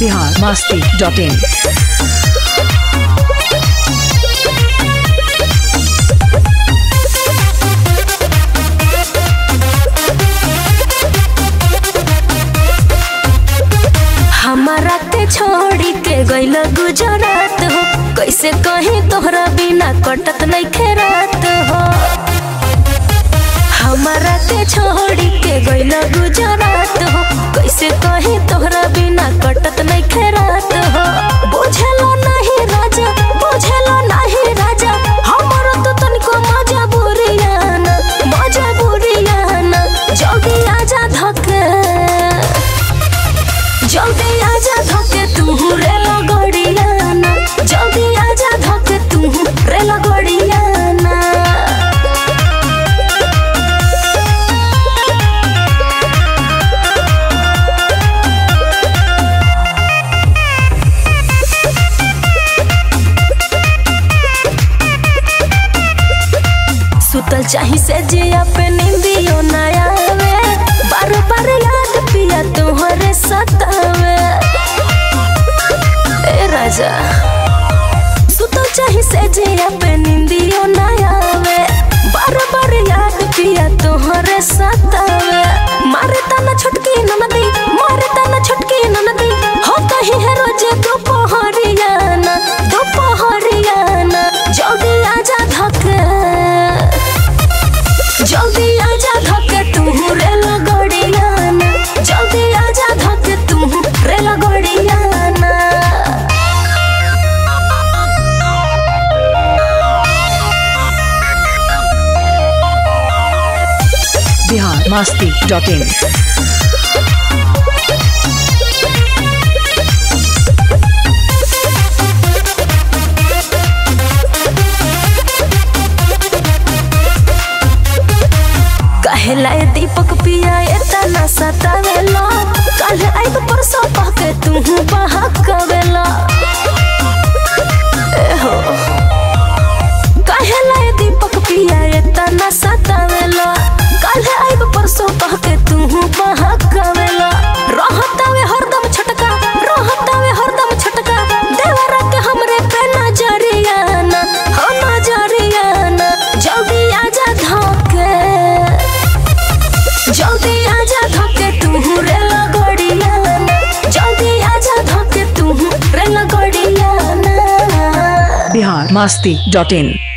Bihar Masti dot in हमारा के छोड़ी के गइल गुजरात हो कैसे कहीं तोहरा बिना कटत नहीं खेरात हो हमारा के छोड़ी के गइल गुजरात हो कैसे कहीं तोहरा बिना कटत नहीं खेरात हो बुझलो नहीं राजा बुझलो नहीं राजा हमारा तो तनिको मजा बुरियाना मजा बुरियाना जल्दी आजा धके जल्दी आजा धोके तू रेला गड़ियाना जल्दी आजा धोके तू रेला गड़ियाना सुतल चाही से जिया पे नींदियो न आवे बार बार याद पिया तुम्हारे सतावे ए राजा सुतल चाही से जिया पे नींदियो न आवे बार बार याद पिया तुम्हारे सतावे मारे तना छुटकी ननदी मारे तना छुटकी ननदी हो कहीं है रोजे दोपहरियाना दोपहरियाना जल्दी आजा धके जल्दी आजा धके तू रेला गड़ियाना जल्दी आजा धके तू रेला गड़ियाना बिहार मस्ती डॉट इन कहेला ए दीपक पिया एतना सतावेला कल आइब परसों पहके तू बहकवेला ए हो कहेला ए दीपक पिया एतना सतावेला कल आइब परसों पहके तू बहकवेला रहतावे हरदम छटका रहतावे हरदम छटका देवरा के हमरे पे नजरियाना हो नजरियाना जल्दी आजा धोके जल्दी आजा धोके तू रेला गड़ियाना जल्दी आजा धोके तू रेला गड़ियाना बिहार मस्ती डॉट इन